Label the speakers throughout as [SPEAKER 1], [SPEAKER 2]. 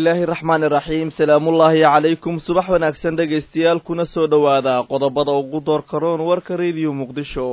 [SPEAKER 1] illaahi raxmaani raxiim salaamullaahi calaykum subax wanaagsan dhegaystayaal kuna soo dhowaada qodobada ugu door karoon warka rediyo muqdisho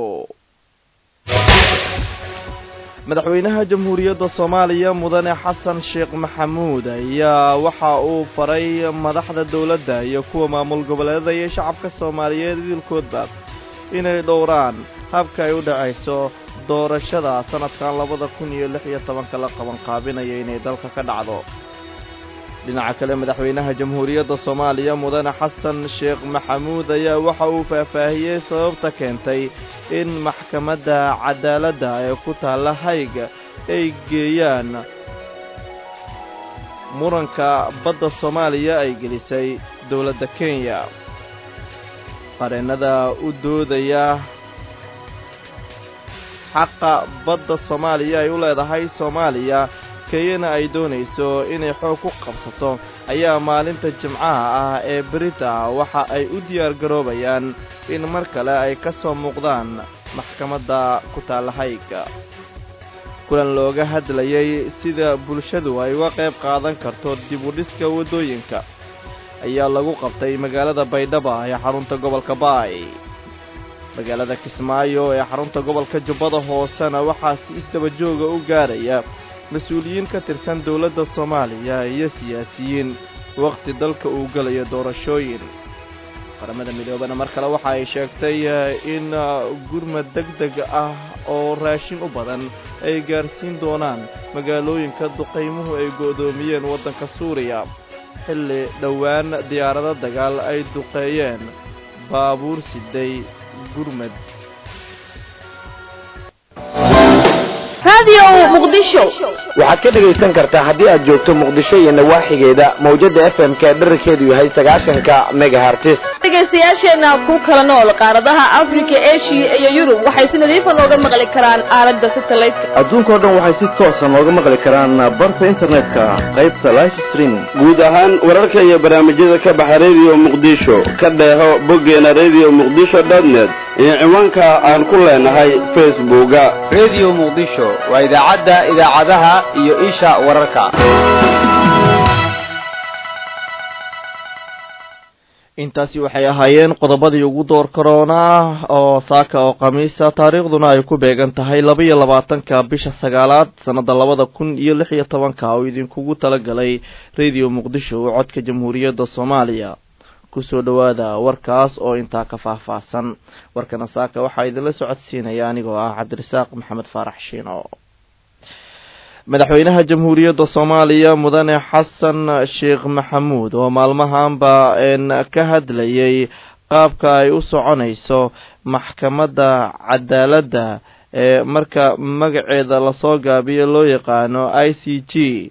[SPEAKER 1] madaxweynaha jamhuuriyadda soomaaliya mudane xasan sheekh maxamuud ayaa waxa uu faray madaxda dowladda iyo kuwa maamul goboleedada iyo shacabka soomaaliyeed idilkoodba inay dhowraan habka ay u dhacayso doorashada sanadkan labada kun iyo lix iyo tobanka la qabanqaabinaya inay dalka ka dhacdo dhinaca kale madaxweynaha jamhuuriyadda soomaaliya mudane xasan sheekh maxamuud ayaa waxa uu faahfaahiyey sababta keentay in maxkamadda cadaaladda ee ku taalla hayga ay geeyaan muranka badda soomaaliya ay gelisay dowladda kenya qareennada u doodaya xaqa badda soomaaliya ay u leedahay soomaaliya kenyana ay doonayso inay xoog ku qabsato ayaa maalinta jimcaha ah ee berita waxa ay u diyaar garoobayaan in mar kale ay ka soo muuqdaan maxkamadda ku taalla hayga kulan looga hadlayay sida bulshadu ay uga qayb qaadan karto dib u dhiska waddooyinka ayaa lagu qabtay magaalada baydhaba ee xarunta gobolka baay magaalada kismaayo ee xarunta gobolka jubbada hoosena waxaa si isdaba jooga u gaaraya mas-uuliyiin ka tirsan dowladda soomaaliya iyo siyaasiyiin wakhti dalka uu gelayo doorashooyin qaramada midoobana mar kale waxa ay sheegtay in gurmad deg deg ah oo raashin u badan ay gaarsiin doonaan magaalooyinka duqaymuhu ay go'doomiyeen waddanka suuriya xilli dhowaan diyaarado dagaal ay duqeeyeen baabuur siday gurmad
[SPEAKER 2] waxaad ka dhegaysan kartaa haddii aad joogto muqdisho iyo nawaaxigeeda mawjada f m ka dherarkeedu yahay sagaashanka megahartis
[SPEAKER 3] dhegaystayaasheenna ku kala nool qaaradaha afrika eshiya iyo yurub waxay si nadiifa nooga maqli karaan aalada satelliteka
[SPEAKER 4] adduunkao dhan waxay si toosa nooga maqli karaan barta internetka qaybta life streaming
[SPEAKER 5] guud ahaan wararka iyo barnaamijyada ka baxa rediyo muqdisho ka dheeho boggeena rediyo muqdisho dotnet iyo ciwaanka aan ku leenahay facebooka
[SPEAKER 6] rediyo muqdisho waa idaacadda idaacadaha iyo isha wararka
[SPEAKER 1] intaasi waxay ahaayeen qodobadii ugu door karoona oo saaka oo khamiisa taariikhduna ay ku beegan tahay laba-iyo labaatanka bisha sagaalaad sannadda labada kun iyo lix iyo tobanka oo idinkugu talagalay rediyo muqdisho oo codka jamhuuriyadda soomaaliya kusoo dhowaada warkaas oo intaa ka faahfaahsan warkana saaka waxaa idinla socodsiinaya anigoo ah cabdirasaaq maxamed faarax shiino madaxweynaha jamhuuriyadda soomaaliya mudane xasan sheekh maxamuud oo maalmahanba ka hadlayay qaabka ay u soconayso maxkamadda cadaaladda ee marka magaceeda lasoo gaabiyo loo yaqaano i c g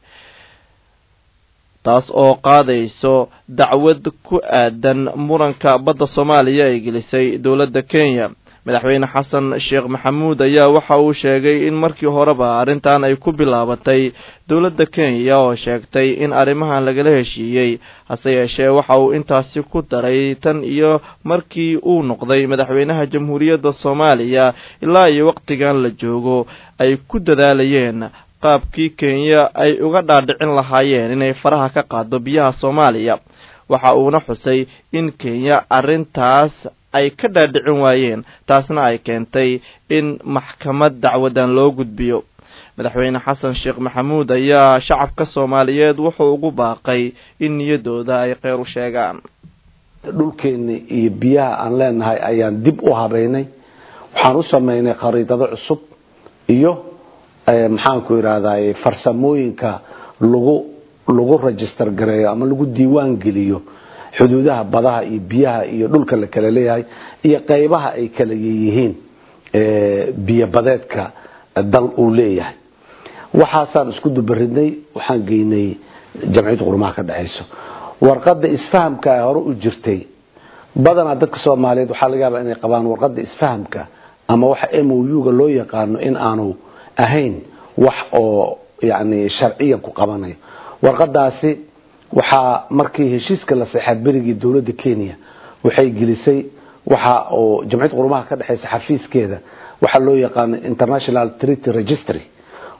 [SPEAKER 1] taas oo qaadayso dacwad ku aadan muranka badda soomaaliya ay gelisay dowladda kenya madaxweyne xasan sheekh maxamuud ayaa waxa uu sheegay in markii horeba arrintan ay ku bilaabatay dowladda kenya oo sheegtay in arrimahan lagala heshiiyey hase yeeshee waxa uu intaasi ku daray tan iyo markii uu noqday madaxweynaha jamhuuriyadda soomaaliya ilaa iyo waqtigan la joogo ay ku dadaalayeen qaabkii kenya ay uga dhaadhicin lahaayeen inay faraha ka qaado biyaha soomaaliya waxa uuna xusay in kenya arrintaas ay ka dhaadhicin waayeen taasna ay keentay in maxkamad dacwadan loo gudbiyo madaxweyne xasan sheekh maxamuud ayaa shacabka soomaaliyeed wuxuu ugu baaqay in niyaddooda ay kheyr u sheegaan
[SPEAKER 7] dhulkeenna iyo biyaha aan leenahay ayaan dib u habeynay waxaan u sameynay khariidado cusub iyo maxaanku idhahday farsamooyinka lagu lagu register gareeyo ama lagu diiwaan geliyo xuduudaha badaha iyo biyaha iyo dhulka la kala leeyahay iyo qaybaha ay kala yihiin biyobadeedka dal uu leeyahay waxaasaan isku dubaridnay waxaan geynay jamciyadda qurumaha ka dhexayso warqadda isfahamka ee hore u jirtay badanaa dadka soomaaliyeed waxaa laga yaabaa inay qabaan warqadda isfahamka ama waxa m o u-ga loo yaqaano in aanu ahayn wax oo yani sharciyan ku qabanayo warqadaasi waxaa markii heshiiska la seexaad berigii dowladda kenya waxay gelisay waxa oo jamciyadda qurumaha ka dhexaysa xafiiskeeda waxaa loo yaqaano international treaty registry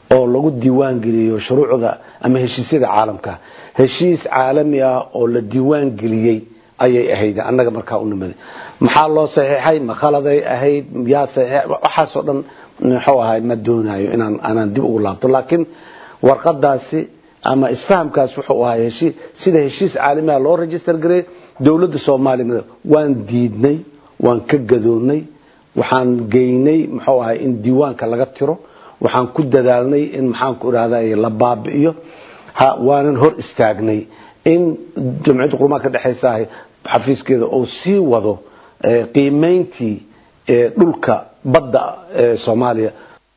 [SPEAKER 7] oo lagu diiwaan geliyo shuruucda ama heshiisyada caalamka heshiis caalami ah oo la diiwaan geliyey ayay ahayd annaga markaa u nimaday maxaa loo saxiixay ma khaladay ahayd yaa saxiix waxaasoo dhan muxuu ahay ma doonayo inaan aanaan dib ugu laabto laakiin warqadaasi ama isfahamkaas wuxuu ahaa heshiis sida heshiis caalami ah loo register gareey dowladda soomaaliya waan diidnay waan ka gadoonnay waxaan geynay muxuu ahay in diiwaanka laga tiro waxaan ku dadaalnay in maxaanku idhahday la baabi'iyo ha waanan hor istaagnay in jamciyadda qurumaha ka dhexaysa xafiiskeeda uu sii wado qiimayntii dhulka badda ee soomaaliya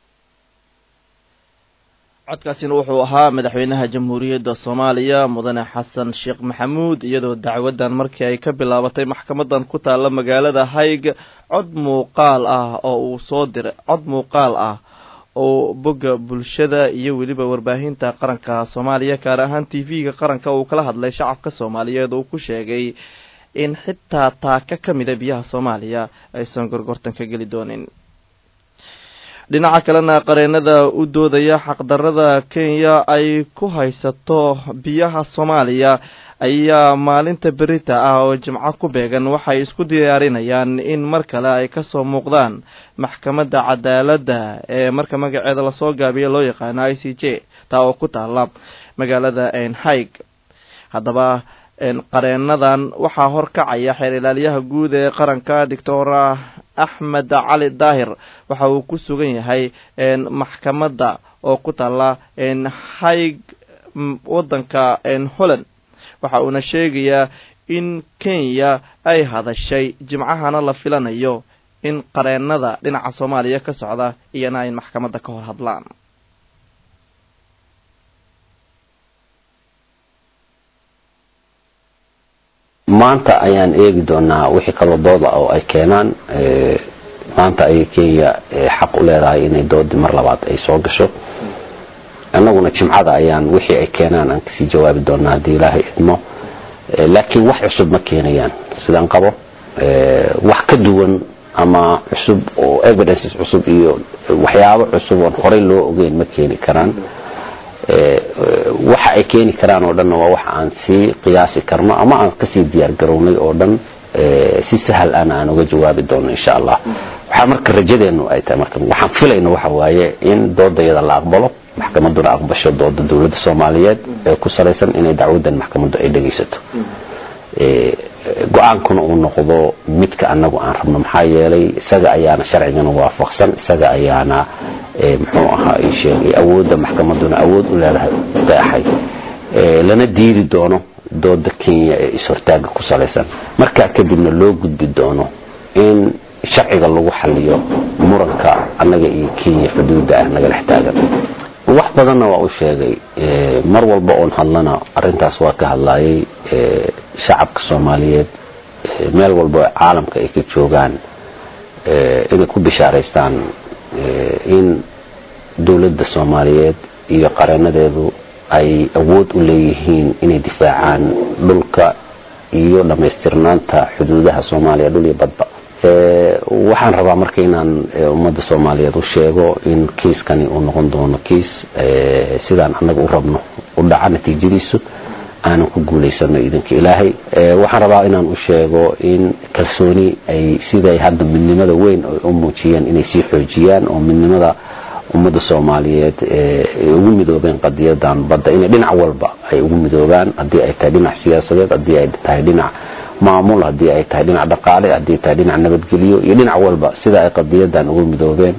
[SPEAKER 1] codkaasina wuxuu ahaa madaxweynaha jamhuuriyadda soomaaliya mudane xasan sheekh maxamuud iyadoo dacwaddan markii ay ka bilaabatay maxkamadan ku taalla magaalada hayg cod muuqaal ah oo uu soo diray cod muuqaal ah oo bogga bulshada iyo weliba warbaahinta qaranka soomaaliya gaar ahaan t v-ga qaranka uu kala hadlay shacabka soomaaliyeed uu ku sheegay in xitaa taaka ka mida biyaha soomaaliya aysan gorgortan ka geli doonin dhinaca kalena qareenada u doodaya xaqdarada kenya ay ku haysato biyaha soomaaliya ayaa maalinta berita ah oo jimco ku beegan waxay isku diyaarinayaan in mar kale ay kasoo muuqdaan maxkamadda cadaaladda ee marka magaceeda lasoo gaabiya loo yaqaano i c j taa oo ku taala magaalada enhaig haddaba qareenadan waxaa horkacaya xeer ilaaliyaha guud ee qaranka doctor axmed cali daahir waxa uu ku sugan yahay maxkamadda oo ku taala haig wadanka holland waxa uuna sheegayaa in kenya ay hadashay jimcahana la filanayo in qareenada dhinaca soomaaliya ka socda iyana ay maxkamadda ka hor hadlaan
[SPEAKER 8] maanta ayaan eegi doonaa wixii kaloo dooda oo ay keenaan maanta ayay kenya xaq u leedahay inay doodii mar labaad ay soo gasho annaguna jimcada ayaan wixii ay keenaan aan kasii jawaabi doonaa haddii ilaahay idmo laakiin wax cusub ma keenayaan sidaan qabo wax ka duwan ama cusub oo evidences cusub iyo waxyaabo cusub oon horey loo ogeyn ma keeni karaan waxa ay keeni karaan oo dhanna waa waxa aan sii qiyaasi karno ama aan kasii diyaar garownay oo dhan si sahal ana aan uga jawaabi doono insha allah waxaa marka rajadeenu ay tahay marka waxaan filayno waxa waaye in doodayada la aqbalo maxkamaduna aqbasho dooda dowladda soomaaliyeed ee ku salaysan inay dacwadan maxkamaddu ay dhegaysato go-aankuna uu noqdo midka anagu aan rabno maxaa yeelay isaga ayaana sharcigana waafaqsan isaga ayaana muxuu ahaa i sheegay awoodda maxkamaduna awood u leedahay qeexay lana diidi doono dooda kenya ee is-hortaaga ku salaysan markaa kadibna loo gudbi doono in sharciga lagu xaliyo muranka annaga iyo kenya xuduudda ah naga dhex taagan wax badanna waa u sheegay mar walba oon hadlana arintaas waa ka hadlayay shacabka soomaaliyeed meel walba oo caalamka ay ka joogaan inay ku bishaaraystaan in dowladda soomaaliyeed iyo qareenadeedu ay awood u leeyihiin inay difaacaan dhulka iyo dhammaystirnaanta xuduudaha soomaaliya dhul iyo badba waxaan rabaa marka inaan ummadda soomaaliyeed u sheego in kiiskani uu noqon doono kiis sidaan annaga u rabno u dhaca natiijadiisu aanan ku guulaysano idanka ilaahay waxaan rabaa inaan u sheego in kalsooni ay siday hadda midnimada weyn ay u muujiyeen inay sii xoojiyaan oo midnimada ummadda soomaaliyeed ay ugu midoobeen qadiyadan badda inay dhinac walba ay ugu midoobaan haddii ay tahay dhinac siyaasadeed haddii ay tahay dhinac maamul haddii ay tahay dhinac dhaqaale haddii ay tahay dhinac nabadgelyo iyo dhinac walba sida ay qadiyadan ugu midoobeen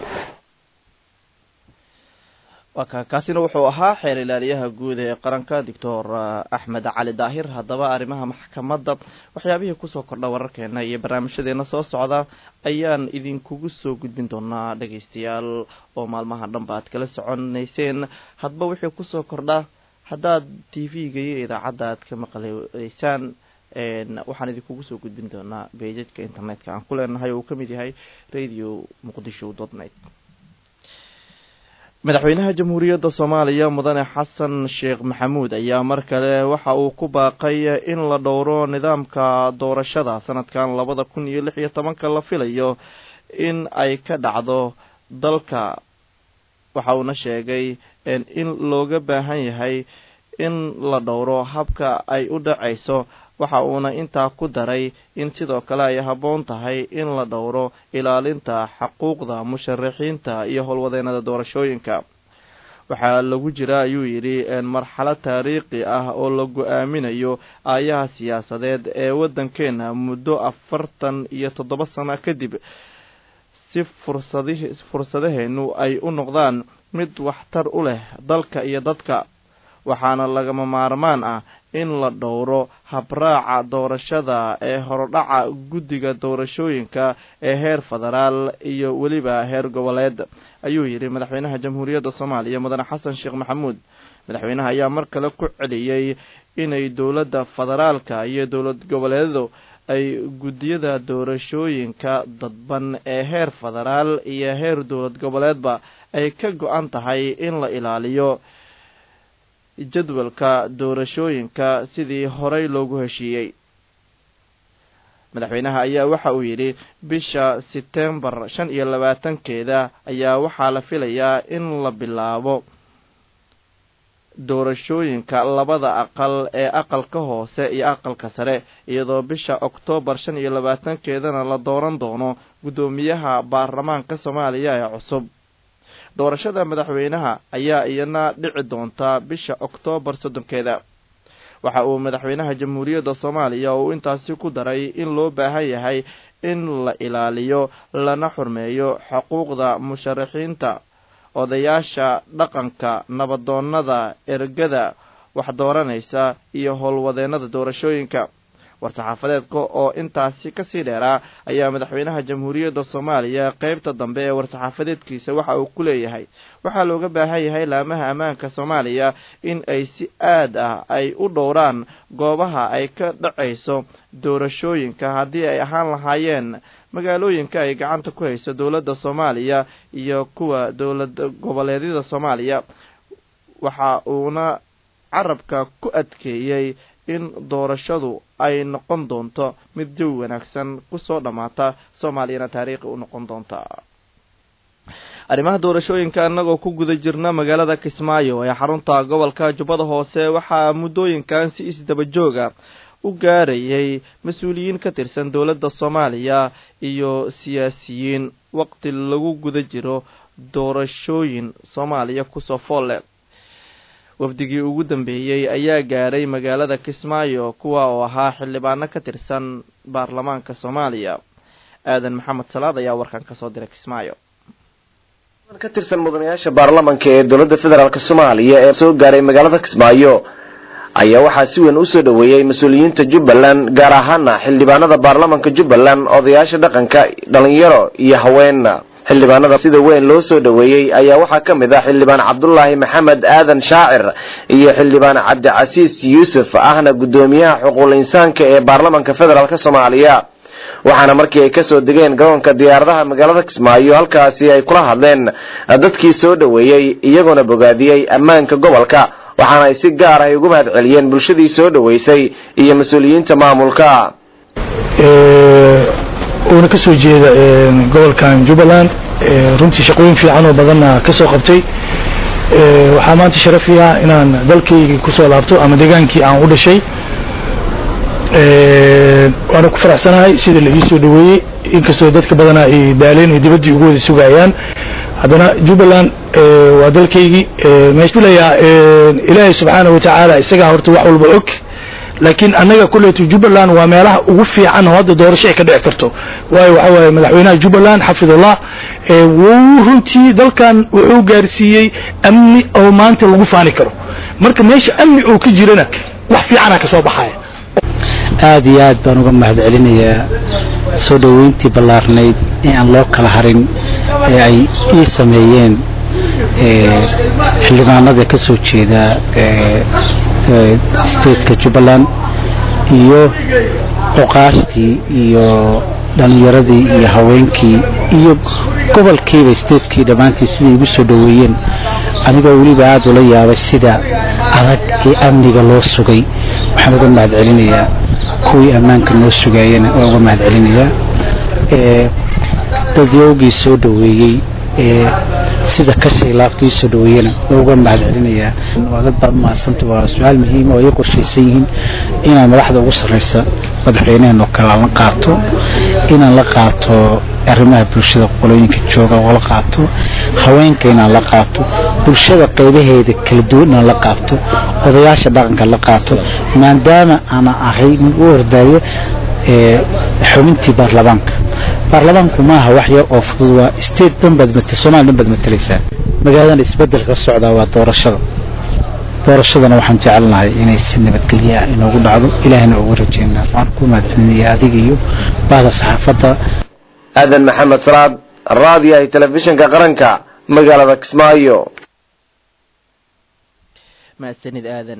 [SPEAKER 1] kaasina wuxuu ahaa xeer ilaaliyaha guud ee qaranka doctor axmed cali daahir haddaba arrimaha maxkamadda waxyaabihii kusoo kordha wararkeena iyo barnaamijyadeena soo socda ayaan idinkugu soo gudbin doonaa dhagaystayaal oo maalmaha dhanba aad kala soconayseen hadba wixii kusoo kordha haddaad t v-ga iyo idaacadda aad ka maqleysaan waxaan idinkugu soo gudbin doonaa beejadka internetka aan ku leenahay oo uu ka mid yahay radio muqdisho dotnet madaxweynaha jamhuuriyadda soomaaliya mudane xasan sheekh maxamuud ayaa mar kale waxa uu ku baaqay in la dhowro nidaamka doorashada sanadkan labada kun iyo lix iyo tobanka la filayo in ay ka dhacdo dalka waxa uuna sheegay in looga baahan yahay in la dhowro habka ay u dhacayso waxa uuna intaa ku daray in sidoo kale ay habboon tahay in la dhowro ilaalinta xaquuqda musharaxiinta iyo howlwadeennada doorashooyinka waxaa lagu jira ayuu yidhi marxalad taariikhi ah oo la go-aaminayo aayaha siyaasadeed ee waddankeena muddo afartan iyo toddoba sano kadib si fursadi fursadaheennu ay u noqdaan mid waxtar u leh dalka iyo dadka waxaana lagama maarmaan ah in la dhowro habraaca doorashada ee horodhaca guddiga doorashooyinka ee heer federaal iyo weliba heer goboleed ayuu yidhi madaxweynaha jamhuuriyadda soomaaliya mudane xasan sheekh maxamuud madaxweynaha ayaa mar kale ku celiyey inay dowladda federaalka iyo dowlad goboleedyadu ay guddiyada doorashooyinka dadban ee heer federaal iyo heer dowlad goboleedba ay ka go-an tahay in la ilaaliyo jadwalka doorashooyinka sidii horey loogu heshiiyey madaxweynaha ayaa waxa uu yidhi bisha setembar shan iyo labaatankeeda ayaa waxaa la filayaa in la bilaabo doorashooyinka labada aqal ee aqalka hoose iyo aqalka sare iyadoo bisha oktoobar shan iyo labaatankeedana la dooran doono guddoomiyaha baarlamaanka soomaaliya ee cusub doorashada madaxweynaha ayaa iyana dhici doontaa bisha oktoobar soddonkeeda waxa uu madaxweynaha jamhuuriyadda soomaaliya uu intaasi ku daray in loo baahan yahay in la ilaaliyo lana xurmeeyo xuquuqda musharaxiinta odayaasha dhaqanka nabadoonnada ergada wax dooranaysa iyo howlwadeennada doorashooyinka war-saxaafadeedka oo intaasi kasii dheeraa ayaa madaxweynaha jamhuuriyadda soomaaliya qeybta dambe ee war-saxaafadeedkiisa waxa uu ku leeyahay waxaa looga baahan yahay laamaha ammaanka soomaaliya in ay si aad ah ay u dhowraan goobaha ay ka dhacayso doorashooyinka haddii ay ahaan lahaayeen magaalooyinka ay gacanta ku hayso dowladda soomaaliya iyo kuwa dowlad goboleedyada soomaaliya waxa uuna carabka ku adkeeyey in doorashadu ay noqon doonto mid jawi wanaagsan kusoo dhammaata soomaaliyana taariikhi u noqon doonta arrimaha doorashooyinka annagoo ku guda jirna magaalada kismaayo ee xarunta gobolka jubbada hoose waxaa muddooyinkan si isdaba jooga u gaarayay mas-uuliyiin ka tirsan dowladda soomaaliya iyo siyaasiyiin waqti lagu guda jiro doorashooyin soomaaliya kusoo foolle wafdigii ugu dambeeyey ayaa gaaray magaalada kismaayo kuwa oo ahaa xildhibaano ka tirsan baarlamaanka soomaaliya aadan maxamed salaad ayaa warkan kasoo diray kismaayo
[SPEAKER 2] ka tirsan mudanayaasha baarlamanka ee dowladda federaalk soomaaliya ee soo gaaray magaalada kismaayo ayaa waxaa si weyn usoo dhoweeyey mas-uuliyiinta jubbaland gaar ahaana xildhibaanada baarlamanka jubbaland odayaasha dhaqanka dhalinyaro iyo haween xildhibaanada sida weyn loo soo dhoweeyey ayaa waxaa ka mid ah xildhibaan cabdulaahi maxamed aadan shaacir iyo xildhibaan cabdicasiis yuusuf ahna guddoomiyaha xuquuqul insaanka ee baarlamanka federaalk soomaaliya waxaana markii ay kasoo degeen garoonka diyaaradaha magaalada kismaayo halkaasi ay kula hadleen dadkii soo dhoweeyey iyagoona bogaadiyey ammaanka gobolka waxaana ay si gaar ah ugu mahad celiyeen bulshadii soo dhoweysay iyo mas-uuliyiinta maamulka
[SPEAKER 9] uuna ka soo jeeda gobolkan jubbaland runtii shaqooyin fiican oo badanna ka soo qabtay waxaa maanta sharafi ah inaan dalkaygii kusoo laabto ama degaankii aan u dhashay waana ku faraxsanahay sida la ii soo dhoweeyey inkastoo dadka badanaa ay daaleen ay dibaddii ugu wada sugayaan haddana jubbaland waa dalkaygii meesdilayaa ilaahay subxaana wa tacaala isagaa horta wax walba og laakiin annaga kuleeto jubbaland waa meelaha ugu fiican oo hadda doorasho ay ka dhici karto waayo waxa waaye madaxweynaha jubbaland xafidullah wuu runtii dalkan wuxuu gaarsiiyey amni oo maanta lagu faani karo marka meesha amni oo ka jirana wax fiicana ka soo baxaya
[SPEAKER 10] aad iyo aad baan uga mahad celinayaa soo dhoweyntii ballaarnayd ee aan loo kala harin ee ay ii sameeyeen xildhibaanada ka soo jeeda stateka jubbaland iyo cuqaashtii iyo dhallinyaradii iyo haweenkii iyo gobolkiiba statekii dhammaantii siday igu soo dhoweeyeen anigoo weliba aada ula yaabay sida adag ee amniga loo sugay waxaan uga mahad celinayaa kuwii ammaanka noo sugaayana waan uga mahad celinayaa dadyowgii soo dhoweeyey sida kashay laabta ii soo dhaweeyana waa uga mahad celinayaa waa dad baad umahadsanta waa su-aal muhiima oo ay qorshaysan yihiin inaan madaxda ugu sarreysa madaxweyneheen oo kale la qaato inaan la qaato arrimaha bulshada qolooyinka jooga oo la qaato haweenka inaan la qaato bulshada qaybaheeda kala duwan inaan la qaato odayaasha dhaqanka la qaato maadaama aana ahay nin u ordaayo xubintii baarlamaanka baarlamaanku maaha wax yar oo fudud waa state dhan baad mat somalia dhan baad matalaysaa magaaladan isbedel ka socdaa waa doorashada doorashadana waxaan jecelnahay inay si nabadgelya ah inoogu dhacdo ilaahna ugu rajeynaa waan ku mahadcelinaya adiga iyo bahda saxaafadda
[SPEAKER 2] aadan maxamed salaad raadiyaha telefishinka qaranka magaalada kismaayo
[SPEAKER 1] mahadsanid aadan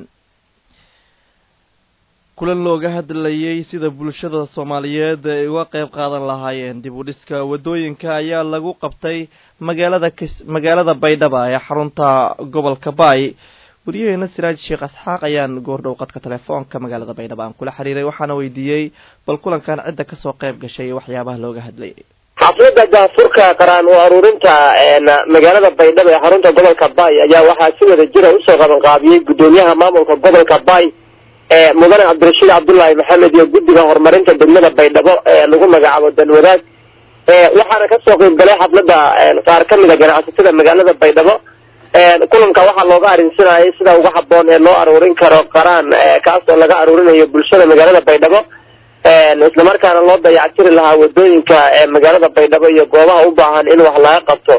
[SPEAKER 1] kulan looga hadlayay sida bulshada soomaaliyeed ay uga qayb qaadan lahaayeen dib u dhiska waddooyinka ayaa lagu qabtay magaalada kis magaalada baydhaba ee xarunta gobolka baay wariyaheena siraaj sheekh asxaaq ayaan goordhow qadka telefoonka magaalada baydhaba aan kula xiriiray waxaana weydiiyey bal kulankan cidda kasoo qayb gashay waxyaabaha looga hadlayay
[SPEAKER 11] xafladda daafurka qaraan u aruurinta magaalada baydhabo ee xarunta gobolka baay ayaa waxaa si wada jira usoo qabanqaabiyey guddoomiyaha maamulka gobolka baay mudane cabdirashiid cabdullaahi maxamed iyo guddiga horumarinta degmada baydhabo ee lagu magacaabo danwadaag waxaana kasoo qeyb galay xafladda qaar ka mida ganacsatada magaalada baydhabo kulanka waxaa looga arrinsanayay sida uga haboon ee loo aruurin karo qaraan kaas oo laga aruurinayo bulshada magaalada baydhabo islamarkaana loo dayactiri lahaa wadooyinka magaalada baydhabo iyo goobaha u baahan in wax laga qabto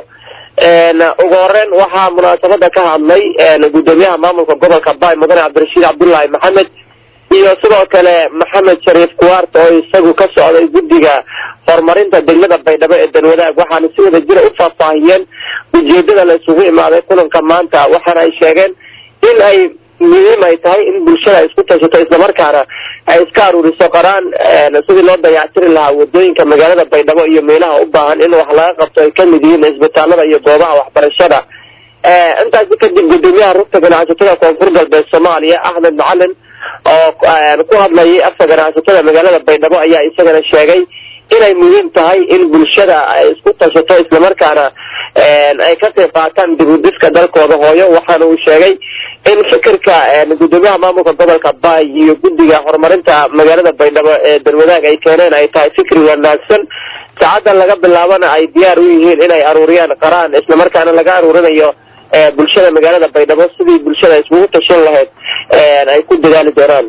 [SPEAKER 11] ugu horeyn waxaa munaasabada ka hadlay guddoomiyaha maamulka gobolka baay mudane cabdirashiid cabdullaahi maxamed iyo sidoo kale maxamed shariif kuwaart oo isagu ka socday guddiga horumarinta degmada baydhabo ee danwadaag waxaana si wada jira u faahfaahiyeen ujeedada la isugu imaaday kulanka maanta waxaana ay sheegeen in ay muhiim ay tahay in bulshada ay isku tashato islamarkaana ay iska aruuriso qaraan sidii loo dayactiri lahaa wadooyinka magaalada baydhabo iyo meelaha u baahan in wax laga qabto ay kamid yihiin isbitaalada iyo goobaha waxbarashada intaasi kadib guddoomiyaha rugta ganacsatada koonfur galbeed soomaaliya axmed macalin oo ku hadlayay afka ganacsatada magaalada baydhabo ayaa isagana sheegay inay muhiim tahay in bulshada ay isku tashato islamarkaana ay ka qayb qaataan dib u dhiska dalkooda hooyo waxaana uu sheegay in fikirka guddoomiyaha maamulka gobolka baay iyo guddiga horumarinta magaalada baydhabo ee darwadaag ay keeneen ay tahay fikri wanaagsan saacaddan laga bilaabana ay diyaar u yihiin inay aruuriyaan qaraan islamarkaana laga aruurinayo bulshada magaalada baydhabo sidii bulshada iskugu tashan lahayd ay ku dadaali doonaan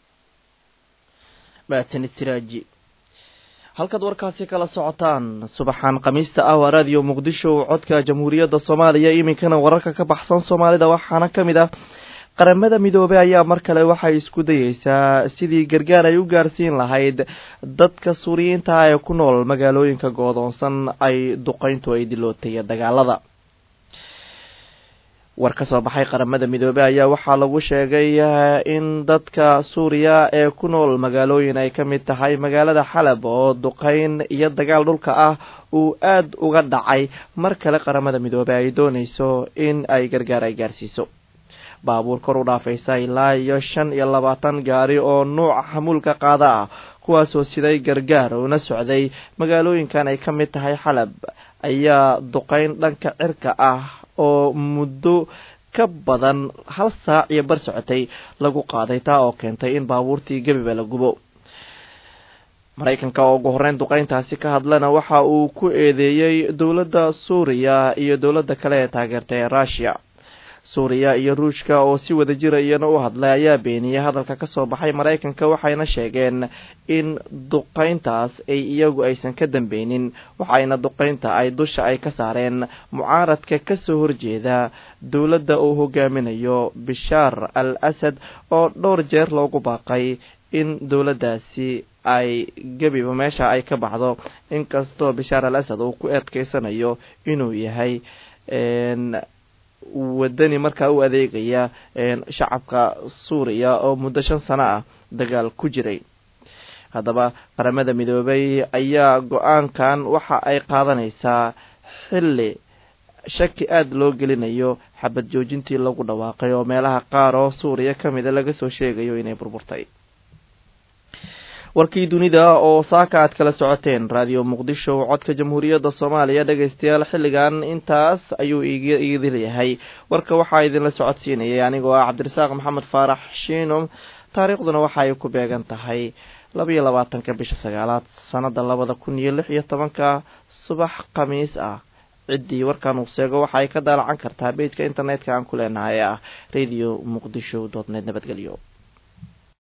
[SPEAKER 1] mahadsanid siraaji halkaad warkaasi kala socotaan subaxaan khamiista ah waa raadiyo muqdisho codka jamhuuriyadda soomaaliya iminkana wararka ka baxsan soomaalida waxaana ka mid ah qaramada midoobey ayaa mar kale waxay isku dayeysaa sidii gargaar ay u gaarsiin lahayd dadka suuriyiinta ah ee ku nool magaalooyinka goodoonsan ay duqeyntu ay dilootay dagaalada war ka soo baxay qaramada midoobey ayaa waxaa lagu sheegay in dadka suuriya ee ku nool magaalooyin ay ka mid tahay magaalada xalab oo duqeyn iyo dagaal dhulka ah uu aada uga dhacay mar kale qaramada midoobey ay dooneyso in ay gargaar ay gaarsiiso baabuur kor u dhaafaysa ilaa iyo shan iyo labaatan gaari oo nuuca xamuulka qaada ah kuwaasoo siday gargaar una socday magaalooyinkan ay ka mid tahay xalab ayaa duqeyn dhanka cirka ah oo muddo ka badan hal saac iyo bar socotay lagu qaaday taa oo keentay in baabuurtii gebiba la gubo maraykanka oo ugu horreyn duqeyntaasi ka hadlana waxa uu ku eedeeyey dowladda suuriya iyo dowladda kale ee taageerta ee russiya suuriya iyo ruushka oo si wada jira iyana u hadlay ayaa beeniyey hadalka kasoo baxay maraykanka waxayna sheegeen in duqeyntaas ay iyagu aysan ka dambeynin waxayna duqeynta ay dusha ay ka saareen mucaaradka kasoo horjeeda dowladda uu hogaaminayo bishaar al asad oo dhowr jeer loogu baaqay in dowladdaasi ay gebiba meesha ay ka baxdo inkastoo bishaar al asad uu ku eedkeysanayo inuu yahay wadani markaa u adeegaya shacabka suuriya oo muddo shan sano ah dagaal ku jiray haddaba qaramada midoobay ayaa go-aankan waxa ay qaadanaysaa xilli shaki aada loo gelinayo xabad joojintii lagu dhawaaqay oo meelaha qaar oo suuriya ka mida laga soo sheegayo inay burburtay warkii dunida oo saaka aad kala socoteen raadiyo muqdisho codka jamhuuriyadda soomaaliya dhegaystayaal xilligan intaas ayuu iidil yahay warka waxaa idinla socodsiinayay anigoo ah cabdirasaaq maxamed faarax shiino taariikhduna waxa ay ku beegan tahay labaiyo labaatanka bisha sagaalaad sanada labada kun iyo lix iyo tobanka subax khamiis ah ciddii warkan uu sheego waxa ay ka daalacan kartaa bejka internetka aan ku leenahay ee ah radio muqdisho dot net nabadgelyo